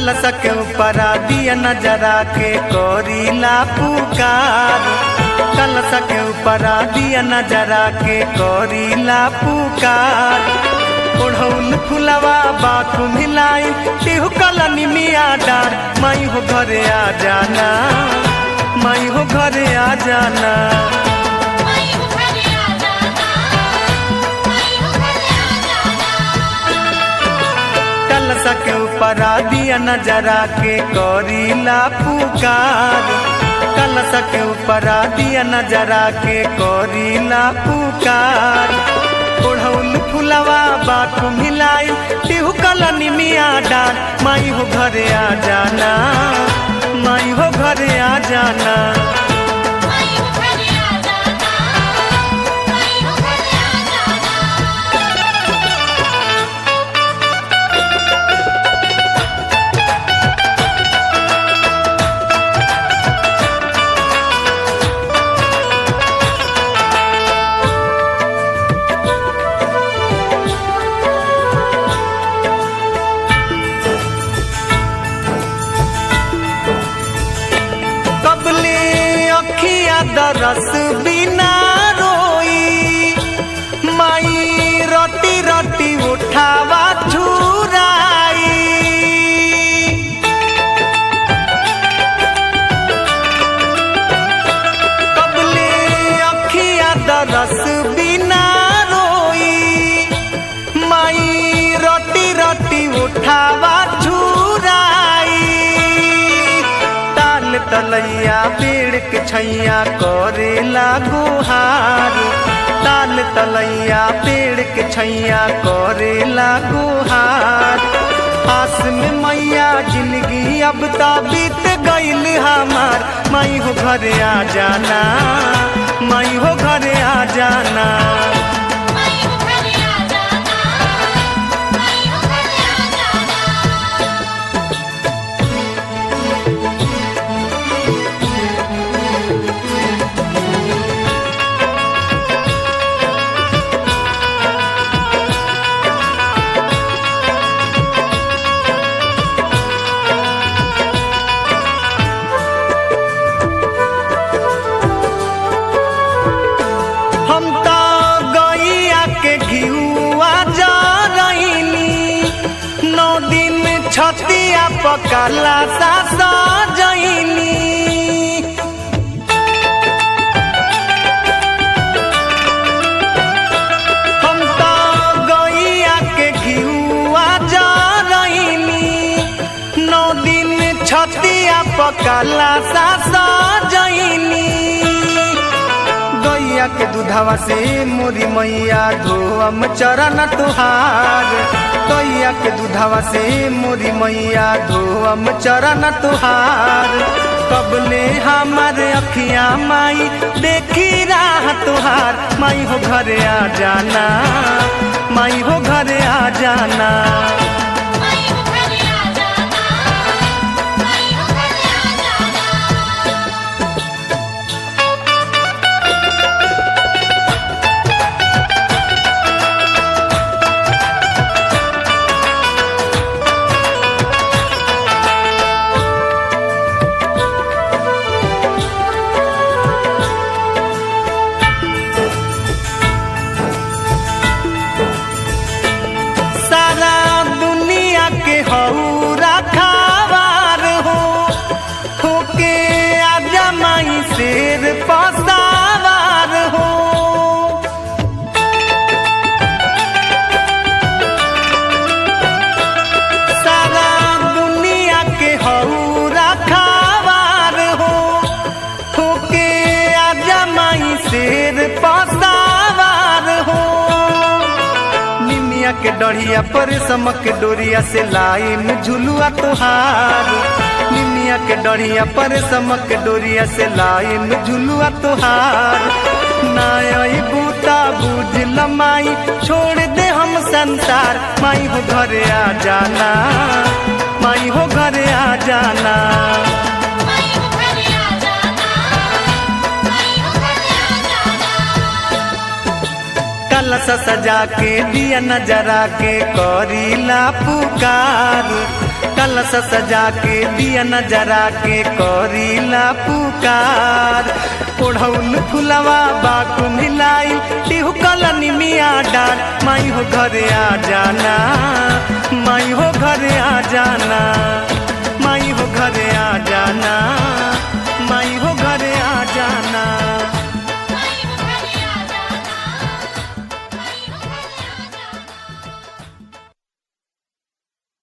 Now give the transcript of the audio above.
कलश के ऊपर दिया नजरा के कोरीला पुकार कलश के ऊपर दिया नजरा के कोरीला पुकार ओढ़ौल फुलवा बात मिलाई तिहु कलनी मिया डार माई हो घरे आ जाना माई हो घरे आ जाना माई हो घरे आ जाना माई हो घरे आ जाना कलश के ऊपर दिया नजरा के कोरीला पुकार कलश के ऊपर दिया नजरा के कोरीला पुकार ओढ़ौल फुलवा बात मिलाई तिहु कलनी मिया डार माई हो घरे आ जाना माई हो घरे आ जाना माई हो घरे आ जाना माई हो घरे आ जाना कबले अखिया दरस बिना रोई माई रोटी रोटी उठावा छुराई कबले अखिया दरस बिना रोई माई रोटी रोटी उठावा छुराई ताल तलैया पेड़ के छैया करेला गुहार ताल तलैया पेड़ के छैया करेला गुहार आस में मैया जिंदगी अब ता बीत गईल हमार माई हो घरे आ जाना माई हो घरे आ जाना माई हो घरे आ जाना माई हो घरे आ जाना हम तो गैया के घिउआ जा रहीनी नौ दिन छतिया पकला सा सजैनी हम तो गैया के घिउआ जा रहीनी नौ दिन छतिया पकला सा सजैनी गैया के दूधवा से मोरी मैया धोअम चरण तुहार गैया के दूधवा से मोरी मैया धोअम चरण तुहार कबले हमार अखियां माई देखी राह तुहार माई हो घरे आ जाना माई हो घरे आ जाना माई हो घरे आ जाना माई हो घरे आ जाना सारा दुनिया के हऊ रखावार हो होके आजा माई शेर पसावार हो सारा दुनिया के हऊ रखावार हो होके आजा माई शेर पसावार हो निमिया के डढ़िया पर समक के डोरिया से लाइन झुलुआ तोहार निमिया के डढ़िया पर समक के डोरिया से लाइन झुलुआ तोहार नाई बूता बुझ लमाई छोड़ दे हम संसार माई हो घरे आ जाना माई हो घरे आ जाना माई हो घरे आ जाना माई हो घरे आ जाना कलश सजा के दिया नजरा के करीला पुकार कलश सजा के दिया नजरा के करीला पुकार ओढ़ौल फुलवा बाकु मिलाई टिहु कलनी मिया डार माई हो घरे आ जाना माई हो घरे आ जाना